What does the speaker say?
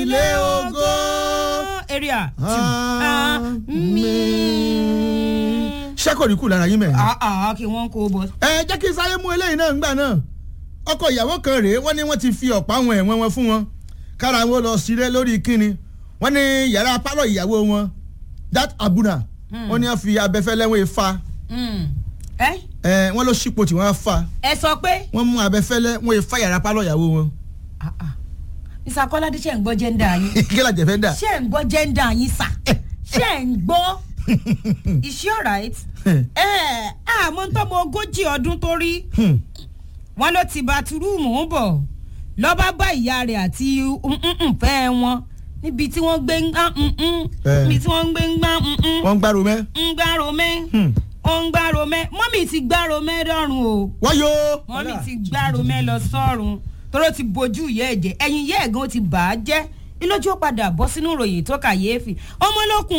ilé ògo. area Àmín. ṣé kò ní kú lára yín mẹ́rin. àà kí wọ́n kó bọ̀. ẹ jẹ́ kí n sáré mú eléyìí náà ńgbà náà ọkọ ìyàwó kan rèé wọ́n ní wọ́n ti fi ọ̀pá àwọn ẹ̀wọ̀n wọn fún wọn kára wọn lọ sílé lórí kíni wọ́n ní yàrá pálọ̀ ìyàwó wọn dat abuna wọ́n ní wọ́n fi abẹ́fẹ́lẹ́ wọn fa ẹ ẹ wọ́n ló ṣípò tí wọ́n fa ẹ sọ pé wọ́n mú abẹ́fẹ́lẹ́ wọn fa yàrá pálọ̀ ìyàwó wọn mr kọ́ládé ṣe ń gbọ́ jẹ́ńdà yín kí la jẹ̀fẹ́ dà. ṣe ń gbọ́ jẹ́ńdà yín sà ṣe ń gbọ́ is she alright? ẹ àmọ́ tọ́mọ ogójì ọdún tó rí wọn ló ti bàtúrúùmù bọ̀ lọ́ba bá ìyá rẹ̀ àti fẹ́ wọn níbi tí wọ́n gbé ń gbá Eh. níbi tí wọ́n gbé ń gbá wọ́n ń gbárò mẹ́. ń gbárò mẹ́ Hmm. ó ń gbárò mẹ́ mọ́mì ti gbárò mẹ́ dọ́rùn o wọ́n yó. mọ́mì ti gbárò mẹ́ lọ sọ́run tóró ti bojú ìyá ẹ̀jẹ̀ ẹ̀yìn ìyá ẹ̀gán ti bà á jẹ́ ilójú ó padà bọ́ sínú ìròyìn tó kàyéfì ọmọlókun